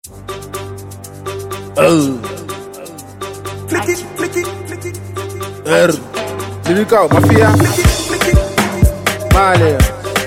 Oh. Er. Lyrical Mafia. Male.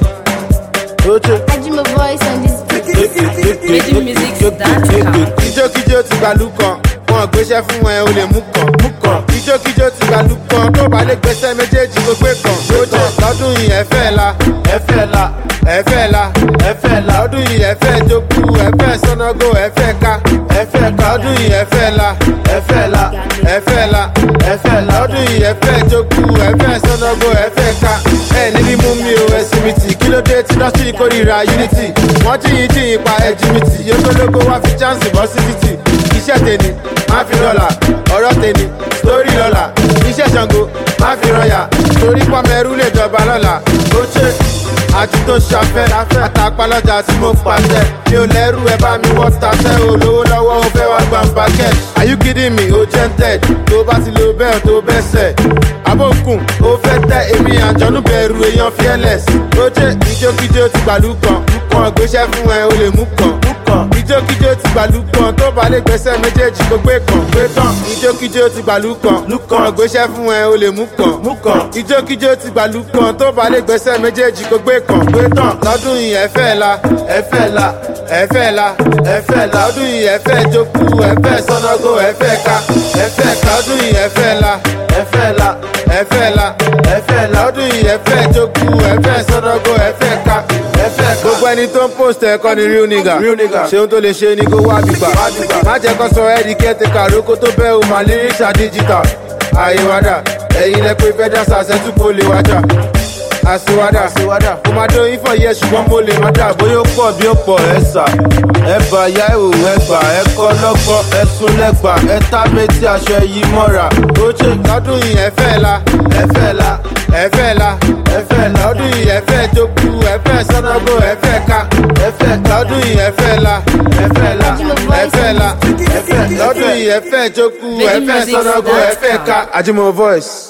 Oche. Ajima voice on this Making music dance Kíjókíjó ti gbàlú kan, wọn gbéṣẹ́ fún ẹ o lè mú kan. Mú kan. Kíjókíjó ti gbàlú kan, tó bá lè gbéṣẹ́ méjèèjì kó gbé kan. Oche. Lọ́dún yìí ẹ fẹ́ la. Ẹ fẹ́ la. Ẹ fẹ́ la. Ẹ fẹ́ la. Lọ́dún yìí ẹ fẹ́ jókú, ẹ fẹ́ sọ́nàgó, ẹ fẹ́ ká. Ẹ fẹ́ ká. Lọ́dún yìí ẹ fẹ́ la. Ẹ fẹ́ la. Ẹ fẹ́ la. Ẹ fẹ́ la. Lọ́dún yìí ẹ fẹ́ jókú, ẹ fẹ́ sọ́nàgó, ẹ fẹ́ ká. Ẹ níbi mú mi o ẹsìn mi tì, kí ló dé tí dọ́sítì kórìíra unity? Wọ́n jíyìn jíyìn pa ẹ̀jú mi tì, yókòlógó wá fi chance bọ́ sí títì. Iṣẹ́ tèmi, má fi dọ́là, ọ̀rọ̀ tèmi, sórí lọ́la. Iṣẹ́ Ṣàngó, má fi rọyà, torí pọ́mẹ́rú lè jọba lọ́la. Ó ṣe àti tó ṣàfẹ́ àtàpálọ́jà tí mo pàṣẹ. Mi ò lẹ́rù ẹ bá mi wọ́n taṣẹ́ olówó lọ́wọ́ ó fẹ́ wá gbà ń bàkẹ́. Are you kidding me? O jẹ́ ń tẹ̀ tó bá ti lo bẹ́ẹ̀ tó bẹ́ sẹ̀. Abókùn ó fẹ́ tẹ èmi àjọ̀nú bẹ̀rù èèyàn fearless. Ó jẹ́ ìjókíjó ti gbàlú kan. Kan gbéṣẹ́ fún ẹ o lè mú kan. Ìjókíjó ti gbàlú kan tó bá lè gbẹ́sẹ̀ méjèèjì kó gbé kan. Gbé kan. Ìjókíjó ti gbàlú kan. Kan gbéṣẹ́ fún ẹ o lè mú kan. Ìjókíjó ti gbàlú kan tó bá lè gbẹ́sẹ̀ méjèèjì kó gbé kan. Gbé tán. Lọ́dún yìí ẹ fẹ́ la. Ẹ fẹ́ la. Ẹ fẹ́ la. Ẹ fẹ́ la. Lọ́dún yìí ẹ fẹ́ jókòó. Ẹ fẹ́ sọ́nàgó. Ẹ fẹ́ ká. Ẹ fẹ́ ká. Lọ́dún yìí ẹ fẹ́ la. Ẹ fẹ́ la. Ẹ fẹ́ la. Ẹ fẹ́ la. Lọ́dún yìí ẹ fẹ́ jókòó. Ẹ fẹ́ sọ́nàgó. Ẹ fẹ́ ká. Ẹ fẹ́ ká. Gbogbo ẹni tó ń post ẹ̀kọ́ ni real nigga. Ṣé ohun tó lè ṣe ni kó wá bìgbà. Má jẹ́ kó sọ ẹ́ di kẹ́tẹ̀ká rókó tó bẹ́ o mà lyrics digital. Àyèwádà ẹ̀yin lẹ pé fẹ́ dá sàṣẹ́tù kó lè wájà àṣewádà kò máa dó ifọ̀ yẹ ṣùgbọ́n mo lè má dà bóyá ó pọ̀ bí ó pọ̀ ẹ sà ẹ bà yá ìhò ẹ gbà ẹ kọ́ lọ́gbọ́n ẹ sún lẹ́gbà ẹ tá méjì aṣọ ẹyí mọ́ra ó ṣe lọ́dún yìí ẹ fẹ́ la ẹ fẹ́ la ẹ fẹ́ la ẹ fẹ́ la lọ́dún yìí ẹ fẹ́ jókòó ẹ fẹ́ sọ́nàgó ẹ fẹ́ ká ẹ fẹ́ lọ́dún yìí ẹ fẹ́ la ẹ fẹ́ la ẹ fẹ́ la ẹ fẹ́ lọ́dún yìí ẹ fẹ́ jókòó ẹ fẹ́ sọ́nàgó ẹ fẹ́ ká Ajimo voice.